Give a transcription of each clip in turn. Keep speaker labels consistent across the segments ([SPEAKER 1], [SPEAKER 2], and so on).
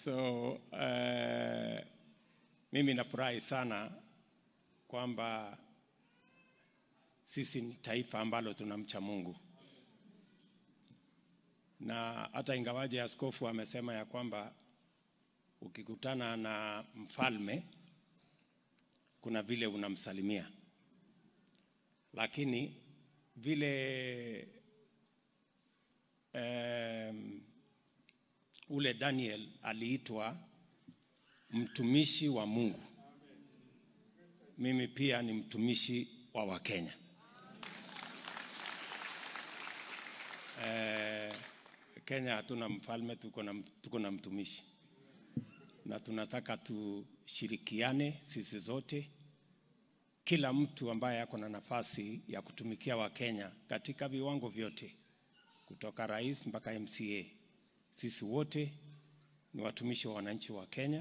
[SPEAKER 1] So uh, mimi nafurahi sana kwamba sisi ni taifa ambalo tunamcha Mungu, na hata ingawaje askofu amesema ya kwamba ukikutana na mfalme kuna vile unamsalimia, lakini vile um, ule Daniel aliitwa mtumishi wa Mungu, mimi pia ni mtumishi wa Wakenya. Eh, Kenya hatuna mfalme, tuko na, tuko na mtumishi na tunataka tushirikiane sisi zote, kila mtu ambaye ako na nafasi ya kutumikia Wakenya katika viwango vyote, kutoka rais mpaka MCA. Sisi wote ni watumishi wa wananchi wa Kenya,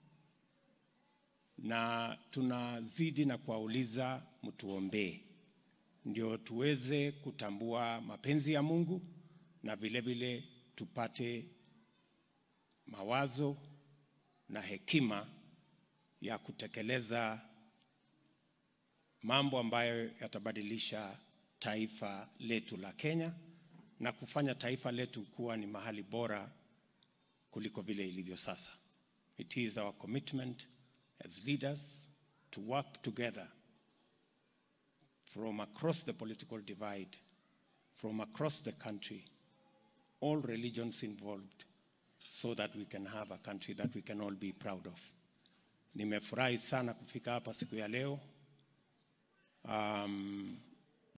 [SPEAKER 1] na tunazidi na kuwauliza mtuombee, ndio tuweze kutambua mapenzi ya Mungu na vile vile tupate mawazo na hekima ya kutekeleza mambo ambayo yatabadilisha taifa letu la Kenya na kufanya taifa letu kuwa ni mahali bora kuliko vile ilivyo sasa. It is our commitment as leaders to work together from across the political divide, from across the country, all religions involved, so that we can have a country that we can all be proud of. Nimefurahi sana kufika hapa siku ya leo. Um,